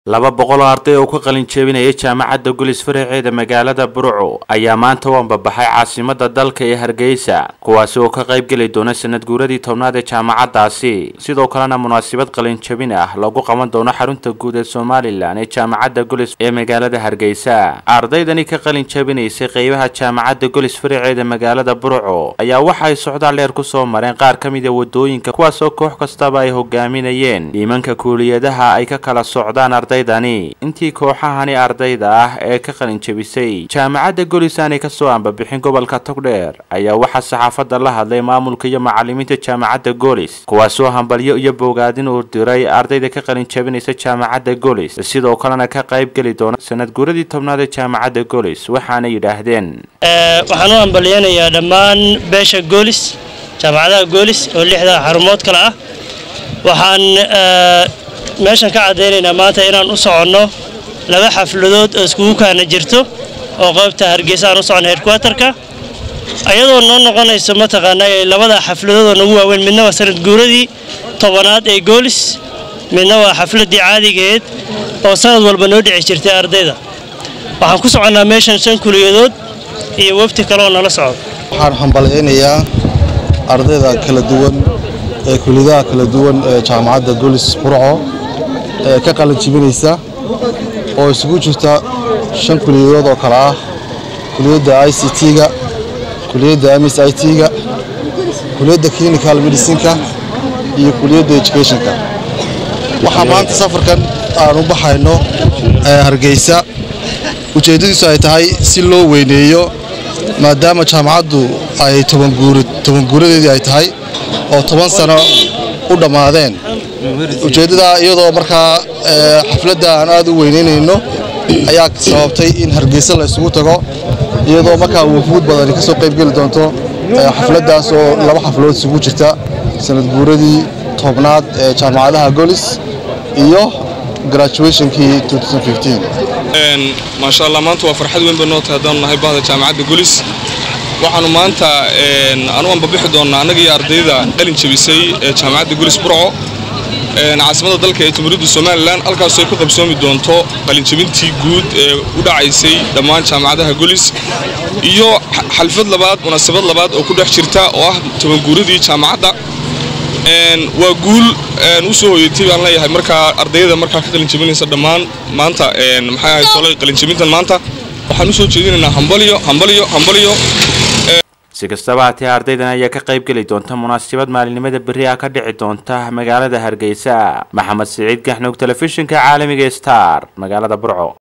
laba boqol oo arday oo ka qalin jebinaya jaamacadda gulis faraceeda magaalada burco ayaa maanta u ambabaxay caasimada dalka ee hargeysa kuwaasi oo ka qayb geli doona sanad guuradii tobnaad ee jaamacaddaasi sidoo kalena munaasabad qalin jebin ah lagu qaban doono xarunta guud ee somalilan ee jaamacadda gulis ee magaalada hargeysa ardaydani ka qalin jebinaysay qeybaha jaamacadda gulis faraceeda magaalada burco ayaa waxa ay socdaal dheer kusoo mareen qaar ka mid a wadooyinka kuwaasoo koox kastaba ay hogaaminayeen dhiimanka kuuliyadaha ay ka kala socdaan ardaydani intii kooxahani ardayda ah ee ka qalin jebisay jaamacadda golis aanay kasoo ambabixin gobolka togdheer ayaa waxaa saxaafadda la hadlay maamulka iyo macalimiinta jaamacadda golis kuwaasoo hambalyo iyo bogaadin uu diray ardayda ka qalin jebinaysa jaamacadda golis sidoo kalena ka qayb geli doona sanad guuradii tobnaad ee jaamacadda golis waxaana yidhaahdeen waxaan u hambalyeynayaa dhammaan beesha goolis jaamacadaha goolis oo lixda xarumood kale ah waxaan meeshan ka caddaynaynaa maanta inaan u soconno laba xafladood oo iskugu kaana jirto oo qaybta hargeysa aan u soconno headquarterka ayadoo noo noqonayso mataqaanaa labada xafladood oo nagu waaweyn midna waa sanad guuradii tobanaad ee goolis midna waa xafladdii caadigeed oo sanad walba noo dhici jirtay ardayda waxaan ku soconnaa meeshan shan kuliyadood iyo wafti kale oo nala socdo waxaan hambalyaynayaa ardayda kala duwan ee kuliyadaha kala duwan ee jaamacadda golis burco ee ka qalin jibinaysa oo isugu jirta shan kuliyadood oo kale ah kuliyadda i c t-ga kuliyadda ms i t-ga kuliyadda clinical medicinka iyo kuliyadda educationka waxaa maanta safarkan aan u baxayno hargeysa ujeeddadiisu ay tahay si loo weyneeyo maadaama jaamacaddu ay tobanguuradeedii ay tahay oo toban sano u dhammaadeen ujeeddada iyadoo markaa xafladda aan aad u weynaynayno ayaa sababtay in hargeysa la isugu tago iyadoo markaa wufuud badani ka soo qayb geli doonto xafladdaas oo laba xafladood isugu jirta sanad guuradii tobnaad ee jaamacadaha golis iyo graduationkii maasha allah maanta waa farxad weyn bay noo tahay haddaanu nahay bahda jaamacadda golis waxaanu maanta anu ambabixi doonnaa annaga iyo ardayda qalin jebisay ee jaamacadda golis burco caasimada dalka ee jamhuuriyadda somalilan halkaasoo ay ku qabsoomi doonto qalinjebintii guud ee u dhacaysay dhammaan jaamacadaha golis iyo xalfad labaad munaasabad labaad oo ku dhex jirta oo ah tobanguuradii jaamacadda waa guul u soo hoyatay baan leeyahay markaa ardayda markaa ka qalinjebinaysa dhammaan maanta maxay ahayd tolay qalinjebintan maanta waxaan u soo jeedinaynaa hambalyo hambalyo hambalyo si kastaba haatee ardaydan ayaa ka qayb geli doonta munaasabad maalinimada berri ah ka dhici doonta magaalada hargeysa maxamed siciid gaxnuug telefishinka caalamiga star magaalada burco